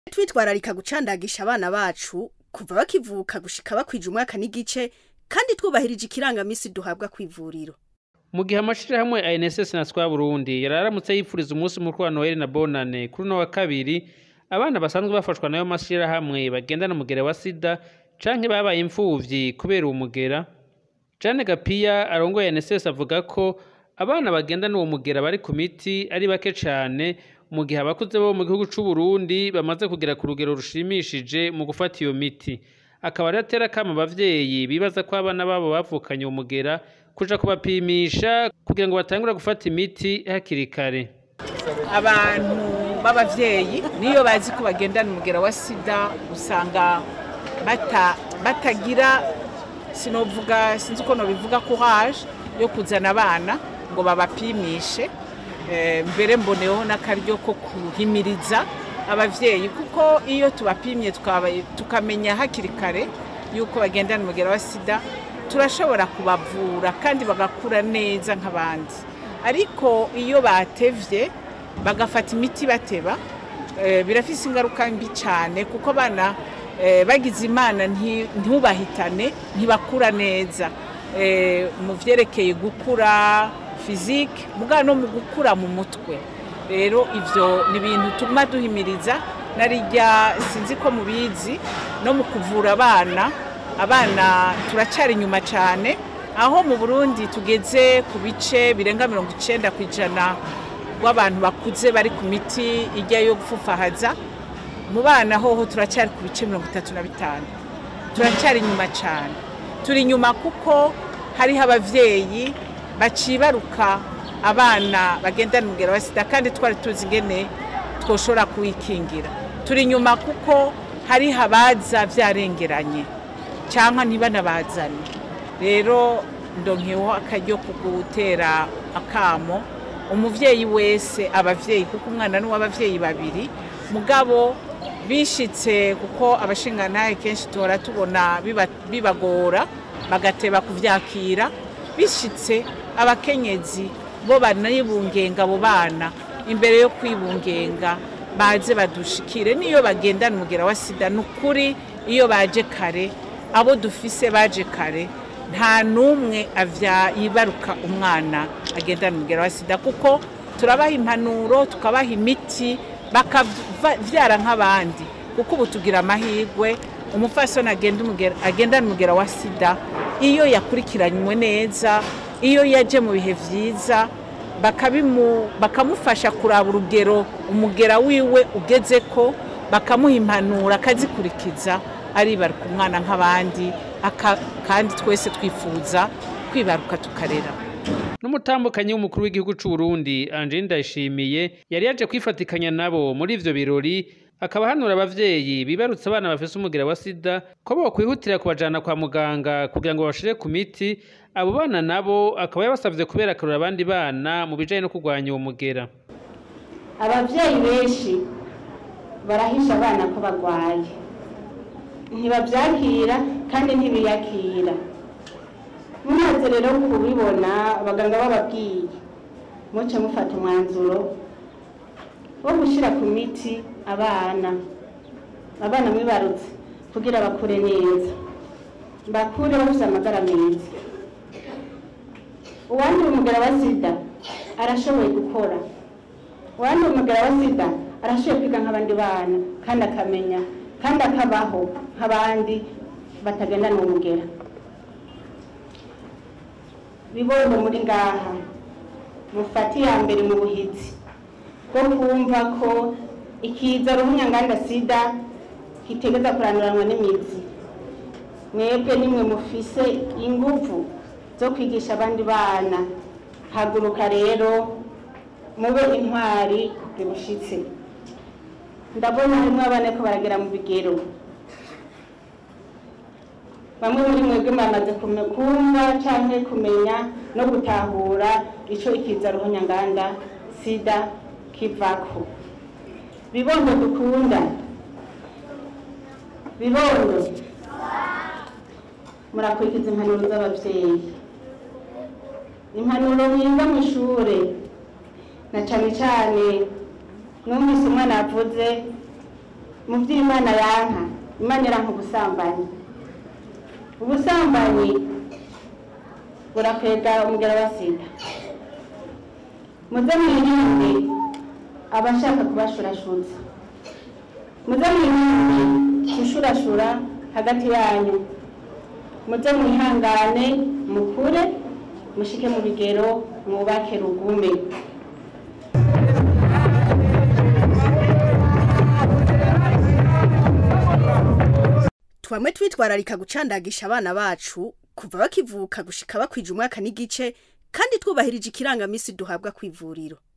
twitwararika gucandagisha abana bacu kuva bakivuka gushika bakwija umwaka n'igice kandi twubahirije ikirangamisi duhabwa kw'ivuriro mu gihe amashirahamwe ANSS na Swa Burundi yararamutse yifuriza umunsi mukuru wa Noel na Bonane kuri uno wa kabiri abana basanzwe bafashwa nayo mashirahamwe bagendana umugera wa sida canke babaye imfuvyi kubera uwo mugera Jane Gapiya arongoye ANSS avuga ko abana bagendana uwo mugera bari ku miti ari bake cane mu gihe abakuze bo mu gihugu c'u Burundi bamaze kugera ku rugero rushimishije mu gufata iyo miti akaba ari atera kama abavyeyi bibaza ko abana babo bavukanye uwo mugera kuja kubapimisha kugira ngo batangure gufata imiti hakiri kare abantu b'abavyeyi niyo bazi ko bagendana umugera wa sida usanga bata, batagira sinovuga sinzi uko nobivuga courage yo kuzana abana ngo babapimishe Eh, mbere mboneyeho n'akaryo ko kuhimiriza abavyeyi kuko iyo tubapimye tukaba- tukamenya hakiri kare yuko bagendana umugera wa sida turashobora kubavura kandi bagakura neza nk'abandi ariko iyo batevye bagafata imiti bateba eh, birafise ingaruka mbi cyane kuko abana eh, bagize imana nti- ntubahitane ntibakura neza Eh, mu vyerekeye gukura fizike mugabo no mu gukura mu mutwe rero ivyo ni ibintu tuguma duhimiriza narirya sinzi ko mubizi no mu kuvura abana abana turacyari inyuma cyane aho mu burundi tugeze ku bice birenga mirongo icenda ku ijana rw'abantu bakuze bari ku miti ijya yo gufufahaza mu bana hoho turacyari ku bice mirongo itatu na bitanu turacyari inyuma cyane turi inyuma kuko hariho abavyeyi bacibaruka abana bagendana umugera wa sida kandi twari tuzi ingene twoshobora kuwikingira turi inyuma kuko hariho abaza vyarengeranye cyangwa ntibanabazane rero ndonkeho akaryo ko gutera akamo umuvyeyi wese abavyeyi kuko umwana ni uw'abavyeyi babiri mugabo bishitse kuko abashingantahe kenshi tuhora tubona biba- bibagora bagateba kuvyakira bishitse abakenyezi bo banibungenga abo bana imbere yo kwibungenga baze badushikire niyo bagendana umugera wa sida ni ukuri iyo baje kare abo dufise baje kare nta n'umwe avya yibaruka umwana agendana umugera wa sida kuko turabaha impanuro tukabaha imiti bakavyara nk'abandi kuko ubu tugira amahirwe umupfasoni agenda umugera- agendana umugera wa sida iyo yakurikiranywe neza iyo yaje mu bihe vyiza bakabimu- bakamufasha kuraba urugero umugera wiwe ugeze ko bakamuha impanuro akazikurikiza aribaruka umwana nk'abandi aka- kandi twese twifuza kwibaruka tukarera n'umutambukanyi w'umukuru w'igihugu c'u Burundi Angeline Ndayishimiye yari yaje kwifatikanya nabo muri ivyo birori akaba hanura abavyeyi bibarutse abana bafise umugera wa sida ko bokwihutira kubajana kwa muganga kugira ngo bashire ku miti abo bana nabo akaba yabasavye kubera akarora abandi bana mu bijanye no kurwanya uwo mugera ababyeyi benshi barahisha abana ko barwaye ntibabyakira kandi ntibiyakira mumaze rero kubibona abaganga bababwiye muce mufata umwanzuro wo gushyira ku miti abana abana mwibarutse kugira bakure neza bakure bafite amagara meza uwandura umugara wa sida arashoboye gukora uwandura umugara wa sida arashoboye kwiga nk'abandi bana kandi akamenya kandi akabaho nk'abandi batagendana uwo mugera bibondo muri ngaha mufate iya mbere mu buhizi bwo kumva ko ikiza ruhunyanganda sida kitegeza kuranduranwa n'imizi mwebwe nimwe mufise inguvu zo kwigisha abandi bana haguruka rero mube intwari bibushitse ndabona harimo abana ko baragera mu bigero bamwe muri mwebwe bamaze kume- kumva cyangwa kumenya no gutahura icyo ikiza ruhunyanganda sida kivako bibondo dukunda bibondo murakurikiza impanuro z'ababyeyi impanuro mwiza mu ishure na cyane cyane numvise umwana yavuze mu by'imana yanka imana iranka ubusambanyi ubusambanyi burakwega umugera wa sida muze mwirinde abashaka kubashurashuza muze mwirinde gushurashura hagati yanyu muze mwihangane mukure mushike mu bigero mwubake rugume twamwe twitwararika gucandagisha abana bacu kuva bakivuka gushika bakwija umwaka n'igice kandi twubahirije ikirangamisi duhabwa ku ivuriro